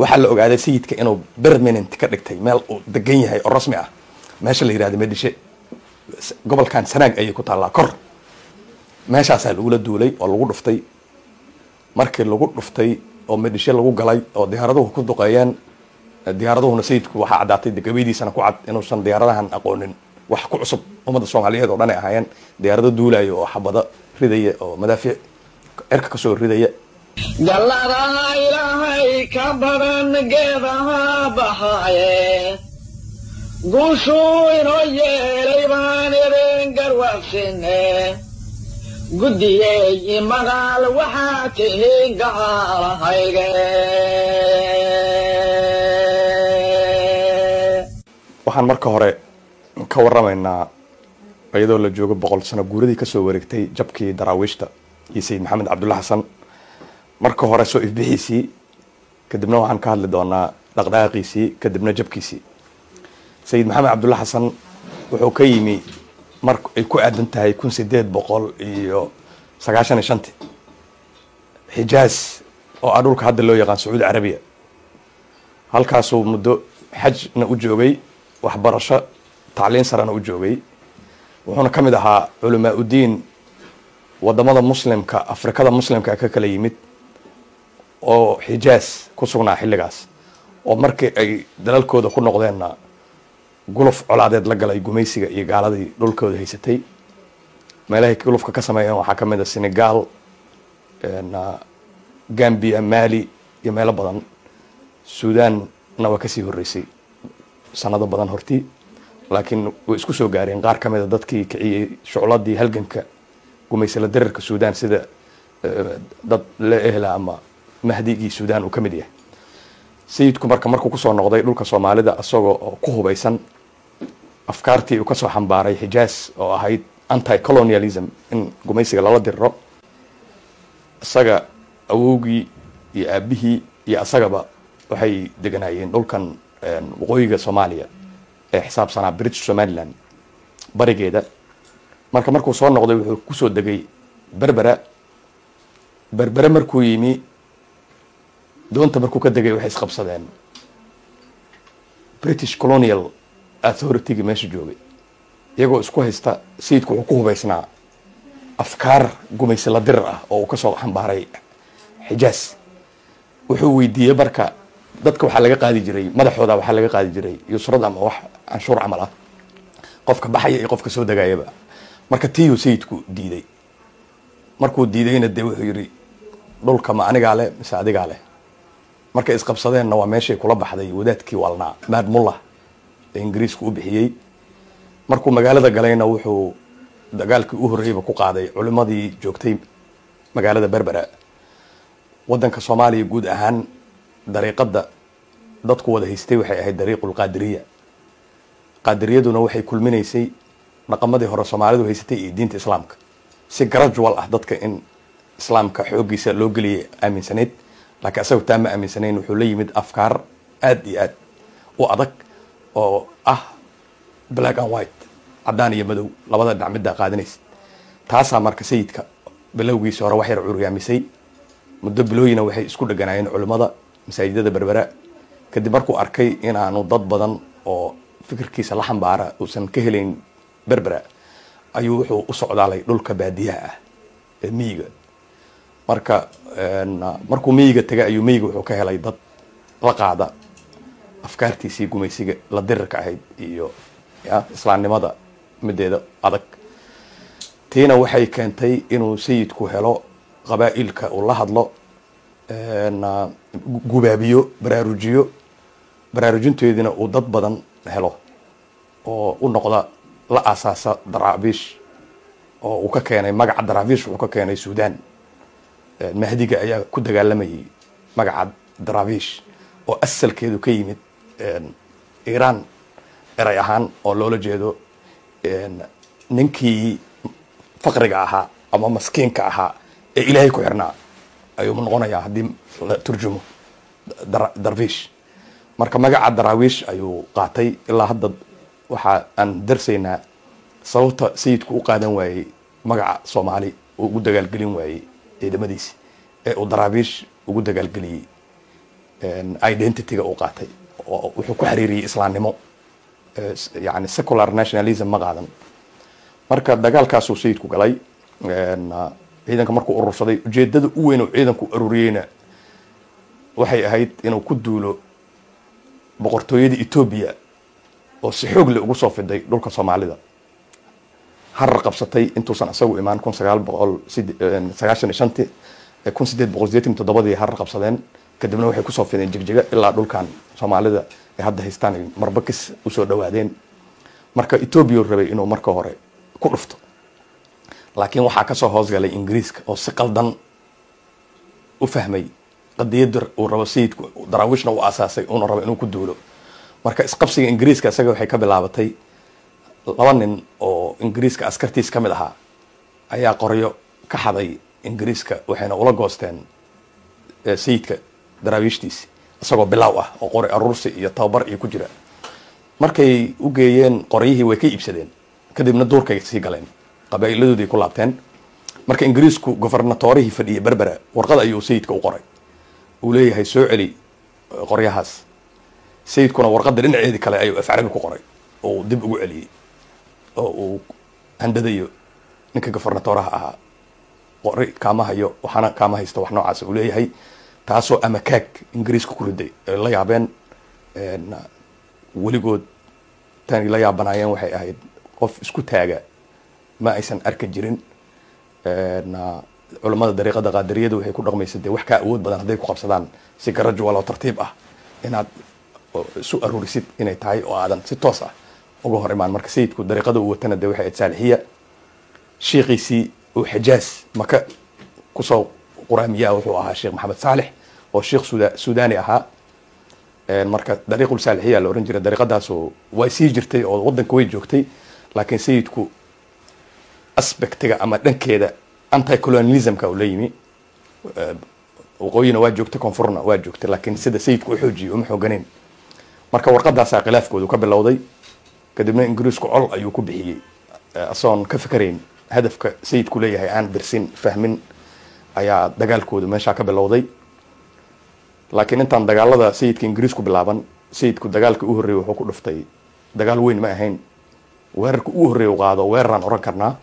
waxaa la ogaaday sayidka inuu permanent ka dhigtay meel uu degan yahay oo rasmi ah meesha la yihahdo medishe gobolkan sanaag ayay ku taallaa kor meeshaasaa lagula duulay oo lagu dhuftay markii lagu dhuftay oo medishe lagu galay oo diyaaraduhu ku duqeeyeen diyaaraduhuna sayidku waxaa caddaatay gabaydiisana ku cad inuusan diyaaradahan aqoonin wax ku cusub ummadda soomaaliyeed oo dhan ay ahaayeen diyaarado duulayo oo xabado ridaya oo madaafiic cirka kasoo ridaya galladaha ilaahay ka badan geedaha baxaaye guushuu inoo yeelay baan idin garwaaqsine guddiyey magaal waxaa tihiin gacaalahayge waxaan marka hore ka waramaynaa iyadoo la joogo boqol sano guuradii kasoo wareegtay jabkii daraawiishta iyo sayid maxamed cabdulla xasan marka hore soo ifbixiisii kadibna waxaan ka hadli doonaa dhaqdhaqaaqiisii kadibna jabkiisii sayid maxamed cabdulla xasan wuxuu ka yimi mar ay ku aadan tahay kun sideed boqol iyo sagaashan iyo shanti xijaaz oo ah dhulka hadda loo yaqaan sacuudi carabiya halkaasuu muddo xajna u joogay waxbarasho tacliin sarena u joogay wuxuuna ka mid ahaa culamaa udiin wadamada muslimka afrikada muslimka ka kala yimid oo xijaaz ku sugnaa xilligaas oo markii ay dalalkooda ku noqdeenna guluf colaadeed la galay gumaysiga iyo gaaladii dhulkooda haysatay meelahay gulufka ka sameeyeen waxaa ka mid a senegal gambia mali iyo meelo badan suudanna waa kasii horeysay sanado badan hortii laakiin way isku soo gaareen qaar ka mid a dadkii kiciyey shucladii halganka gumaysala dararka suudan sida dad la ehla ama mahdigii suudan uu ka mid yahay sayidku marka markuu kusoo noqday dhulka soomaalida isagoo oo ku hubaysan afkaartii uu kasoo xambaaray xijaaz oo ahayd anti colonialism in gumaysiga lala diriro isaga awowgii iyo aabihii iyo isagaba waxay deganaayeen dhulkan waqooyiga soomaaliya ee xisaabsanaa british somaliland barigeeda marka markuu soo noqday wuxuu kusoo degay berbera berbere markuu yimi doonta markuu ka degay waxay isqabsadeen british colonial authority-ga meesha joogay iyagoo isku haysta sayidku wuxuu ku hubaysnaa afkaar gumaysi la dirir ah oo uu kasoo xambaaray xijaaz wuxuu weydiiyey marka dadka waxaa laga qaadi jiray madaxooda waxaa laga qaadi jiray yusrad ama wax canshuur camal ah qofka baxaya iyo qofka soo degayaba marka tiyu sayidku diiday markuu diidayna dee wuxuu yidhi dhulka ma anigaa leh mise adigaa leh markay isqabsadeenna waa meeshay kula baxday wadaadkii walnaa maad mullah ee ingiriisku u bixiyey markuu magaalada galayna wuxuu dagaalkii u horreeyeyba ku qaaday culimadii joogtay magaalada berbera waddanka soomaaliya guud ahaan dariiqadda dadku wada haystay waxay ahayd dariiqul qaadiriya qaadiriyaduna waxay kulminaysay dhaqamadii hore soomaalidu haysatay iyo diinta islaamka si gradual ah dadka in islaamka xooggiisa loo geliyay aaminsanayd laakiin asagoo taa ma aaminsanayn wuxuu la yimid afkaar aada iyo aad u adag oo ah black and white caddaan iyo madow labada dhinac middaa qaadanaysa taasaa marka sayidka bilowgiisa hore wax yar curyaamisay muddo bilooyina waxay isku dheganaayeen culimmada masaajidada berbera kadib markuu arkay inaanu dad badan oo fikirkiisa la xambaara uusan ka helayn berbera ayuu wuxuu u socdaalay dhulka baadiyaha ah ee miyiga marka markuu miyiga tegay ayuu miyiga wuxuu ka helay dad la qaada afkaartiisii gumaysiga la dirirka ahayd iyo ya islaamnimada mideeda adag tiina waxay keentay inuu sayidku helo qabaa'ilka uu la hadlo gubaabiyo baraarujiyo baraarujinteedina uu dad badan helo oo u noqda la asaasa daraabiish oo uu ka keenay magaca daraabiish uu ka keenay suudan mahdiga ayaa ku dagaalamayay magaca daraabiish oo asalkeedu ka yimid iiraan eray ahaan oo loola jeedo ninkii faqriga ahaa ama maskiinka ahaa ee ilaahay ku xirnaa ayuu noqonayaa haddii la turjumo darviish marka magaca daraawiish ayuu qaatay ilaa hadda waxa aan darsaynaa sababta sayidku u qaadan waayey magaca soomaali uu ugu dagaalgelin waayey ciidamadiisi ee uu daraawiish ugu dagaalgeliyey identityga uu qaatay oo wuxuu ku xiriiriyey islaamnimo yani secular nationalism ma qaadan marka dagaalkaasuu sayidku galay ciidanka markuu urursaday ujeedada u weyn oo ciidanku ururiyeyna waxay ahayd inuu ku duulo boqortooyada etoobiya oo si xoog le ugu soo fiday dhulka soomaalida harar qabsatay intuusan isagu imaan kun sagaal boqol sagaashan iyo shanti kun sideed boqol sideetan toddobadii harar qabsadeen kadibna waxay kusoo fideen jigjiga ilaa dhulkan soomaalida ay hadda haystaan ay marbakis usoo dhawaadeen marka etoobiya rabay inuu marka hore ku dhufto laakiin waxaa kasoo hoosgalay ingiriiska oo si qaldan u fahmay qadiyada uu rabo sayidku daraawiishna uu asaasay uuna rabo inuu ku duulo marka isqabsiga ingiriiska isaga waxay ka bilaabatay laba nin oo ingiriiska askartiis ka mid ahaa ayaa qoryo ka xaday ingiriiska waxayna ula goosteen sayidka daraawiishtiisi isagoo bilaaw ah oo qori aruursi iyo tababar iyo ku jira markay u geeyeen qoryihii way ka iibsadeen kadibna duurkay sii galeen qabaa'iladoodii ku laabteen marka ingiriisku governatorihii fadhiyay berbera warqad ayuu sayidka u qoray uu leeyahay soo celi qoryahaas sayidkuna warqadda dhinaceedii kale ayuu afcarabi ku qoray oo uu dib ugu celiyey oo uu handadayo ninka gofernatoraha ahaa qori kaama hayo waxaana kaama haysta wax noocaas uu leeyahay taasoo amakaag ingiriiska ku riday ay la yaabeen weligood tani la yaabanaayeen waxay ahayd qof isku taaga ma aysan arki jirin culamada dariiqada qaadariyada waxay ku dhaqmaysa dee wax kaa awood badan hadday ku qabsadaan si garajual oo tartiib ah inaad isu aruurisid inay tahay oo aadan si toos ah uga hor imaan marka sayidku dariiqada uu watana de waxay ahayd saalixiya shiikiisii uu xijaas maka kusoo quraamiyaa wuxuu ahaa sheekh maxamed saalix oo sheekh suda suudani ahaa marka dariiqul saalixiya la ohan jiray dariiqadaasu way sii jirtay oo wadanka way joogtay laakiin sayidku aspectiga ama dhankeeda anti colonialismka uu la yimi waqooyina waa joogtay koonfurna waa joogtay laakiin sida sayidku u xoojiyay uma xooganeyn marka warqadaasaa khilaafkoodu ka bilowday kadibna ingiriisku col ayuu ku bixiyey asoon ka fikerayn hadafka sayidku leeyahay aan dirsin fahmin ayaa dagaalkoodu meeshaa ka bilowday laakiin intaan dagaalada sayidka ingiriisku bilaaban sayidku dagaalka u horreeyey wuxuu ku dhuftay dagaal weyn ma ahayn weerarka ugu horreeya u qaado weeraraan oran karnaa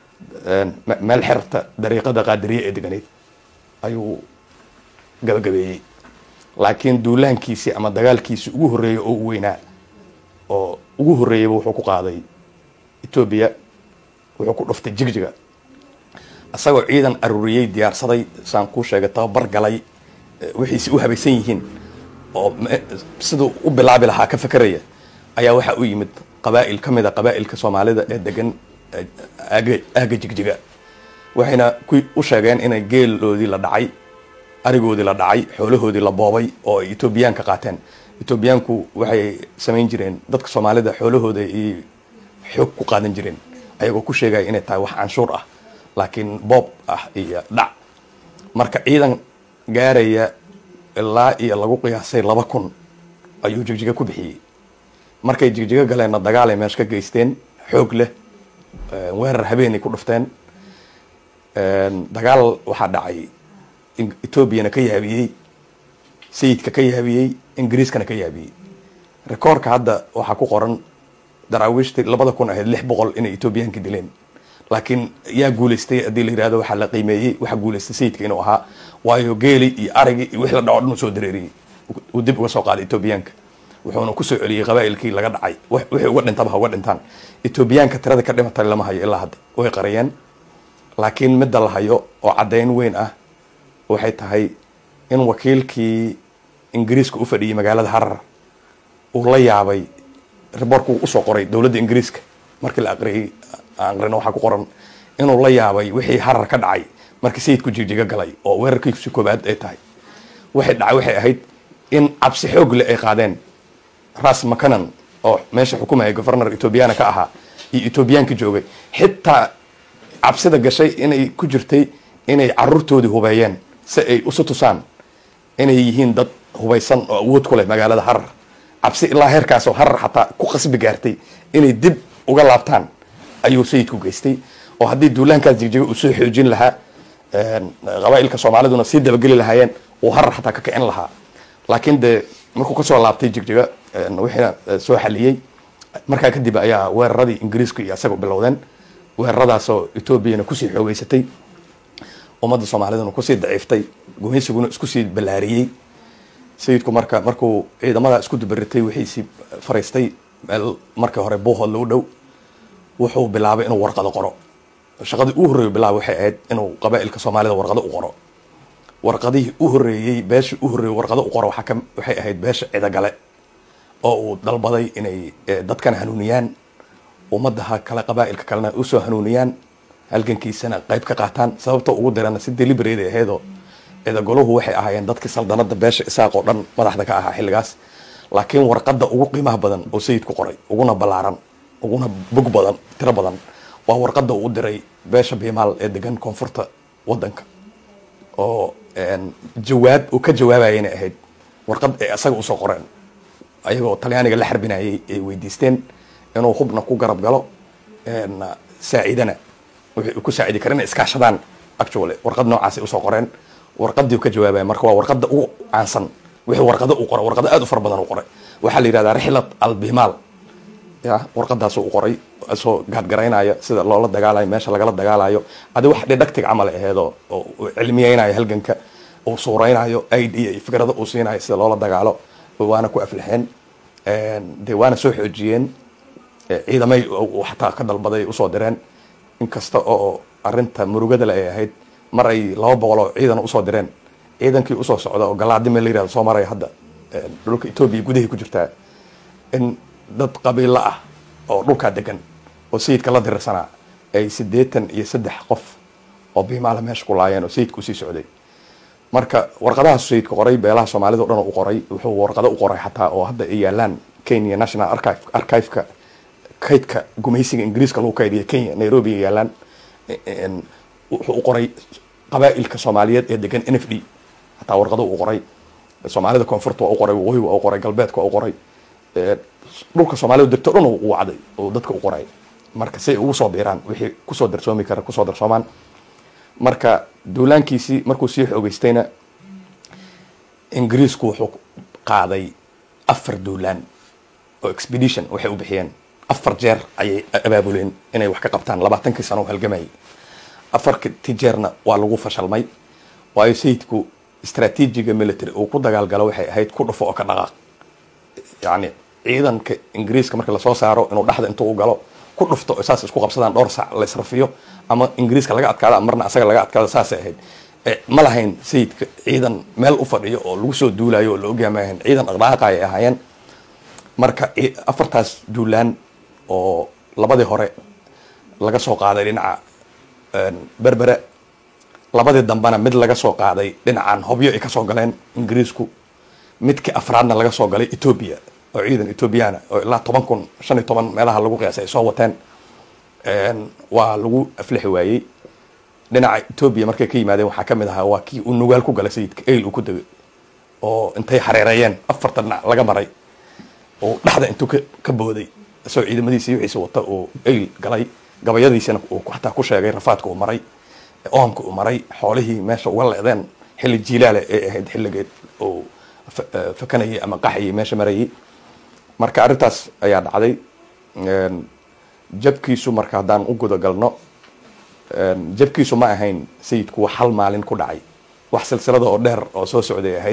meel xerta dariiqada qaadiriye ee deganeyd ayuu gabagabeeyey laakiin duulaankiisi ama dagaalkiisi ugu horreeyey oo u weynaa oo ugu horreeyeyba wuxuu ku qaaday etoobiya wuxuu ku dhuftay jigjiga isagoo ciidan aruuriyey diyaarsaday saan kuu sheegay tababar galay wixiisi u habaysan yihiin oo siduu u bilaabi lahaa ka fekeraya ayaa waxaa u yimid qabaa'il ka mid a qabaa'ilka soomaalida ee degan aaga aaga jigjiga waxayna ku u sheegeen inay geeloodii la dhacay arigoodii la dhacay xoolahoodii la boobay oo ay etoobiyaanka qaateen etoobiyaanku waxay samayn jireen dadka soomaalida xoolahooda ay xoog ku qaadan jireen ayagoo ku sheegaya inay tahay wax canshuur ah laakiin boob ah iyo dhac marka ciidan gaaraya ilaa iyo lagu qiyaasay laba kun ayuu jigjiga ku bixiyey markay jigjiga galeenna dagaalay meesha ka geysteen xoog leh weerar habeenay ku dhufteen dagaal waxaa dhacay etoobiyana ka yaabiyey sayidka ka yaabiyey ingiriiskana ka yaabiyey rekoorka hadda waxaa ku qoran daraawiishtii labada kun ahayd lix boqol inay etoobiyaanka dileen laakiin yaa guuleystay haddii la yirahdo waxaa la qiimeeyey waxaa guuleystay sayidka inuu ahaa waayo geeli iyo arigi iyo wixii la dhaco dhan uu soo dareeriyey uu dib uga soo qaaday etoobiyaanka wuxuuna kusoo celiyey qabaa'ilkii laga dhacay wixii uga dhintaba ha uga dhintaan etoobiyaanka tirada ka dhimatay lama hayo ilaa hadda way qariyeen laakiin midda la hayo oo caddayn weyn ah waxay tahay in wakiilkii ingiriiska u fadhiyey magaalada harar uu la yaabay riboorku usoo qoray dowladda ingiriiska markii la aqriyey aqrina waxaa ku qoran inuu la yaabay wixii harar ka dhacay markii sayidku jigjiga galay oo weerarkiisi koobaad ay tahay waxay dhacay waxay ahayd in cabsi xoog le ay qaadeen ras makanan oo meesha xukumaya governor etoobiyana ka ahaa iyo etoobiyaanka joogay xitaa cabsida gashay inay ku jirtay inay caruurtoodii hubeeyeen si ay usu tusaan inay yihiin dad hubaysan oo awood ku leh magaalada harar cabsi ilaa heerkaasoo harar xataa ku qasbi gaartay inay dib uga laabtaan ayuu sayidku geystay oo haddii duulaankaas jigjiga uu soo xoojin lahaa qabaa'ilka soomaaliduna sii dabageli lahaayeen uu harar xataa ka kicin lahaa laakiin dee markuu kasoo laabtay jigjiga wixiina soo xaliyey markaa kadib ayaa weeraradii ingiriisku iyo isaga bilowdeen weeraradaasoo etoobiyana kusii xoogeysatay ummadda soomaaliduna kusii daciiftay gumaysiguna isku sii ballaariyey sayidku marka markuu ciidamada isku dubaritay wixiisii fariistay meel markii hore buuhood lagu dhow wuxuu bilaabay inuu warqado qoro shaqadii u horreeyu bilaabay waxay ahayd inuu qabaa'ilka soomaalida warqado u qoro warqadihii u horreeyey beeshii u horreeyey warqado u qoro waxaa ka waxay ahayd beesha cidagale oo uu dalbaday inay dadkana hanuuniyaan ummadaha kale qabaa'ilka kalena usoo hanuuniyaan halgankiisana qayb ka qaataan sababta ugu dirana si deliberate ahaydoo cidagoluhu waxay ahaayeen dadkii saldanada beesha isaaq oo dhan madaxda ka ahaa xilligaas laakiin warqadda ugu qiimaha badan oo sayidku qoray uguna ballaaran uguna bog badan tiro badan waa warqadda uu diray beesha biimaal ee degan koonfurta wadanka oo jawaab uu ka jawaabayana ahayd warqad ay isaga usoo qoreen ayagoo talyaaniga la xarbinayay ay weydiisteen inuu hubna ku garab galo saacidana wixii ku saacidi kara inay iskaashadaan actually warqad noocaasay usoo qoreen warqadii uu ka jawaabaya marka waa warqada ugu caansan wixii warqado uu qoray warqado aad u fara badan uu qoray waxaa la yidhahdaa rixlat albimaal ya warqadaasuu u qoray isoo gaadgaraynaya sida loola dagaalayo meesha lagala dagaalayo adi wax dhidhagtig camal aheedoo oo cilmiyeynayo halganka uu suureynayo idea iyo fikrado uu siinayo sida loola dagaalo waana ku aflaxeen de waana soo xoojiyeen ciidamay xataa ka dalbaday usoo direen inkasta oo arinta murugadale ay ahayd mar ay laba boqol oo ciidan usoo direen ciidankii usoo socda oo galaadime la yirahdo soo maraya hadda dhulka etoobiya gudahay ku jirtaa in dad qabiilo ah oo dhulkaa degan oo sayidka la dirirsanaa ay siddeetan iyo saddex qof oo biimaala meesha ku laayeen oo sayidka usii socday marka warqadahaas sayidka qoray beelaha soomaalida o dhan u qoray wuxuu warqado u qoray xataa oo hadda ay yaalaan kenya national archive archiveka kaydka gumaysiga ingiriiska lagu kaydiya kenya nairobi ay yaalaan wuxuu u qoray qabaa'ilka soomaaliyeed ee degan n f d hataa warqado u qoray soomaalida koonfurta waa u qoray waqooyi waa u qoray galbeedka waa u qoray dhulka soomaalida degto dhan u wacday oo dadka u qoray marka si ay ugu soo biiraan wixii kusoo darsoomi kara kusoo darsoomaan marka duulaankiisii markuu sii xoogeystayna ingiriisku wuxuu qaaday afar duulaan oo expedition waxay u bixiyeen afar jeer ayay abaabuleen inay wax ka qabtaan labaatankii sano halgamayay afartii jeerna waa lagu fashalmay waayo sayidku istraatiijiga military uu ku dagaalgalo waxay ahayd ku dhufo oo ka dhaqaaq yacni ciidanka ingiriiska marka lasoo saaro inuu dhexda intuu u galo ku dhufto saas isku qabsadaan dhowr sac la israfiyo ama ingiriiska laga adkaada marna asaga laga adkaada saasay ahayd ma lahayn sayidka ciidan meel u fadhiyo oo lagu soo duulayo oo la ogyaamayahan ciidan dhaqdhaqaaqa ay ahaayeen marka afartaas duulaan oo labadii hore laga soo qaaday dhinaca berbere labadii dambena mid laga soo qaaday dhinacan hobyo ay kasoo galeen ingiriisku midkii afraadna laga soo galay etoobiya oo ciidan ethoobiyaana oo ilaa toban kun shan iyo toban meelaha lagu qiyaasay ay soo wateen waa lagu aflixi waayey dhinaca etoobiya markay ka yimaadeen waxaa kamid ahaa waa kii uu nugaal ku galay sayidka ayl uu ku degay oo intay xareereeyeen afarta dhinac laga maray oo dhexda intuu ka booday isagoo ciidamadiisii wixiisa wata uu ayl galay gabayadiisina uu xataa ku sheegay rafaadka uu maray oomka uu maray xoolihii meesha uga leedeen xilli jiilaale ay ahayd xilligeed uu fakanayay ama qaxayay meesha marayay marka arrintaas ayaa dhacday jabkiisu marka haddaan u gudagalno jabkiisu ma ahayn sayidku wax hal maalin ku dhacay wax silsilada oo dheer oo soo socday ahayd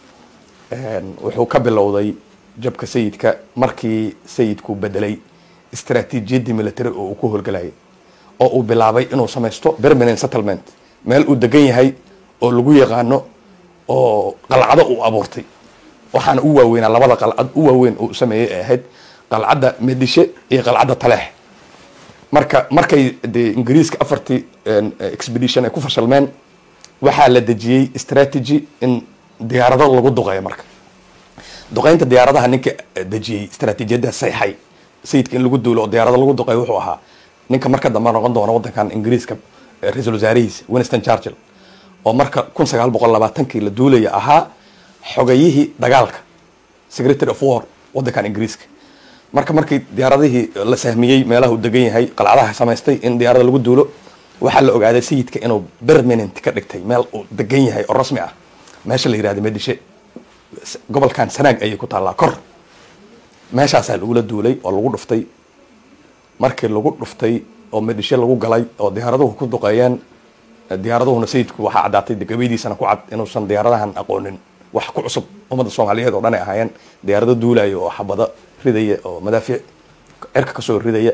wuxuu ka bilowday jabka sayidka markii sayidku bedelay istraatiijiyaddii military oo uu ku howlgalayay oo uu bilaabay inuu samaysto permanent settlement meel uu degan yahay oo lagu yaqaano oo qalcado uu abuurtay waxaana u waaweynaa labada qalcad u waaweyn uu sameeyey ay ahayd qalcadda medishe iyo qalcadda taleex marka markay dee ingiriiska afartii expedition ay ku fashalmeen waxaa la dejiyey strategy in diyaarado lagu duqeeyo marka duqeynta diyaaradaha ninka dejiyey istraatiijiyadda sayxay sayidka in lagu duulo oo diyaarado lagu duqeeyo wuxuu ahaa ninka marka dambe noqon doona waddankan ingiriiska ra-iisul wasaarihiisa winston churchill oo marka kun sagaal boqol labaatankii la duulaya ahaa xogayihii dagaalka secretary of war waddankan ingiriiska marka markii diyaaradihii la sahmiyey meelaha uu degan yahay qalcadaha samaystay in diyaarada lagu duulo waxaa la ogaaday sayidka inuu permanent ka dhigtay meel uu degan yahay oo rasmi ah meesha la yirahda medishe gobolkan sanaag ayay ku taallaa kor meeshaasaa lagula duulay oo lagu dhuftay markii lagu dhuftay oo medhisho lagu galay oo diyaaraduhu ku duqeeyeen diyaaraduhuna sayidku waxaa caddaatay gabaydiisana ku cad inuusan diyaaradahan aqoonin wax ku cusub ummadda soomaaliyeed oo dhan ay ahaayeen diyaarado duulayo oo xabado ridaya oo madaafiic cirka kasoo ridaya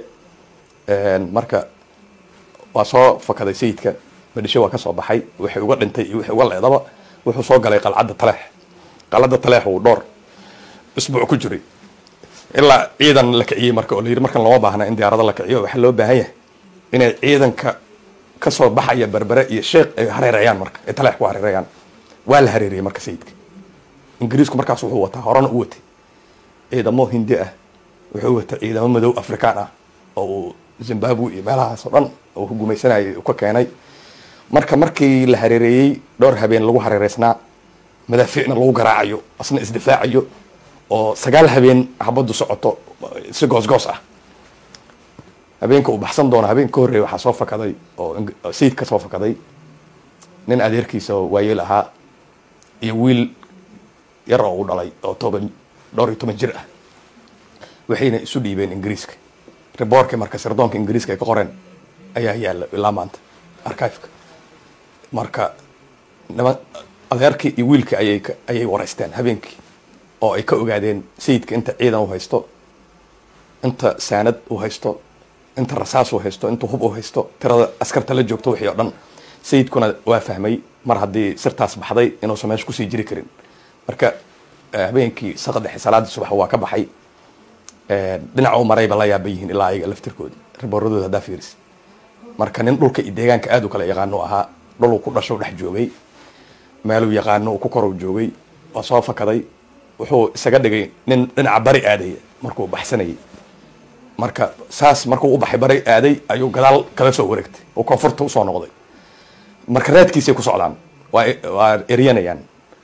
marka waa soo fakaday sayidka medhisho waa kasoo baxay wixii uga dhintay iyo wixii uga leedaba wuxuu soo galay qalcadda taleex qalcadda taleex uu dhowr isbuuc ku jiray ilaa ciidan la kiciyey marka oo la yidhi markan looma baahna in diyaarado la kiciyo waxaa loo baahan yahay inay ciidanka kasoo baxaya berbere iyo sheekh ay hareereeyaan marka ay taleex ku hareereeyaan waa la hareereyey marka sayidka ingiriisku markaas wuxuu wataa horena u watay ciidamo hindi ah wuxuu watay ciidamo madow afrikaan ah oo uu zimbabwe iyo meelahaas oo dhan uu gumaysanayay uu ka keenay marka markii la hareereeyey dhowr habeen lagu hareereysnaa madaafiicna lagu garaacayo asna isdifaacayo oo sagaal habeen xabaddu socoto si goosgoos ah habeenka uu baxsan doono habeen ka horreeya waxaa soo fakaday oo sayid ka soo fakaday nin adeerkiisa oo waayeel ahaa iyo wiil yar oo u dhalay oo toban dhowr iyo toban jir ah waxayna isu dhiibeen ingiriiska riboorkii marka sirdoonka ingiriiska ay ka qoreen ayaa yaalla ilaa maanta archiveka marka niman adeerkii iyo wiilkii ayay ayay wareysteen habeenkii oo ay ka ogaadeen sayidka inta ciidan u haysto inta saanad u haysto inta rasaas u haysto inta hub u haysto tirada askarta la joogto wixii oo dhan sayidkuna waa fahmay mar haddii sirtaas baxday inuusan meesha kusii jiri karin marka habeenkii saqdexe salaadii subax waa ka baxay dhinaca u marayba la yaaba yihiin ilaa ayaga laftirkoodi ribooradooda haddaa fiiris marka nin dhulka iyo deegaanka aad u kala yaqaano ahaa dhul uu ku dhasho dhex joogay meeluu yaqaano uu ku korow joogay waa soo fakaday wuxuu isaga dhigay nin dhinaca bari aadaya markuu baxsanayay marka saas markuu u baxay bari aaday ayuu gadaal kala soo wareegtay oo koonfurta usoo noqday marka raadkiisay ku socdaan waa waa eryanayaan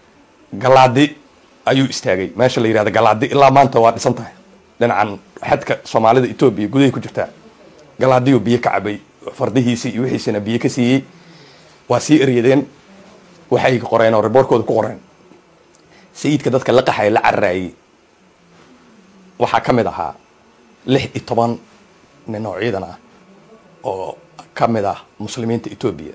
galaadi ayuu istaagay meesha la yihahda galaadi ilaa maanta waa dhisan tahay dhinacan xadka soomaalida etoobiya gudahay ku jirtaa galaadiyuu biyo ka cabay fardihiisii iyo wixiisina biyo ka siiyey waa sii eryadeen waxay qoreen oo riboorkooda ku qoreen sayidka dadka la qaxaya la cararaayey waxaa ka mid ahaa lix iyo toban nin oo ciidan ah oo ka mid ah muslimiinta etoobiya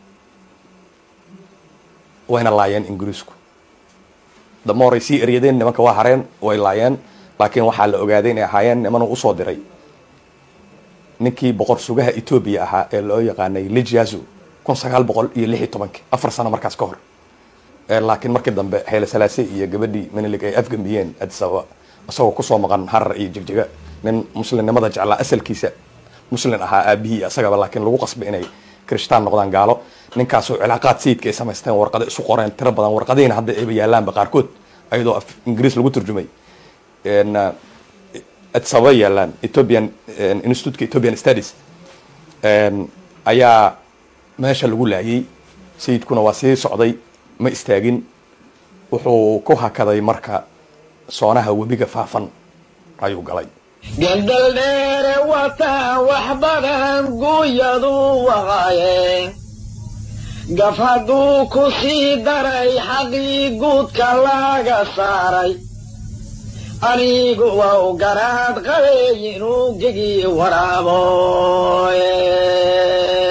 wayna laayeen ingiriisku damoray sii eryadeen nimanka waa hareen way laayeen laakiin waxaa la ogaaday inay ahaayeen nimanuu usoo diray ninkii boqor sugaha etoobiya ahaa ee loo yaqaanay lijazo kun sagaal boqol iyo lix iyo tobankii afar sano markaas ka hor laakiin markii dambe xeele salaase iyo gabadhii menilig ay afgambiyeen addis ababa isagoo kusoo maqan harar iyo jigjiga nin muslimnimada jeclaa asalkiisa muslin ahaa aabihii isagaba laakiin lagu qasbay inay kirishtaan noqdaan gaalo ninkaasoo cilaaqaad sayidka ay samaysteen warqado isu qoreen tiro badan warqadihiina hadda ayba yaalaanba qaarkood ayadoo af ingiriis lagu turjumay addis ababa yaalaan ethiopian institutka ethiopian studies ayaa meesha lagu laayay sayidkuna waa sii socday ma istaagin wuxuu ku hakaday marka soonaha webiga faafan ayuu galay gandal dheere wataa wax badan guuyadu waqaye gaf hadduu ku sii daray xaqii guudka laga saaray anigu waa u garaad qabay inuu gegi waraabo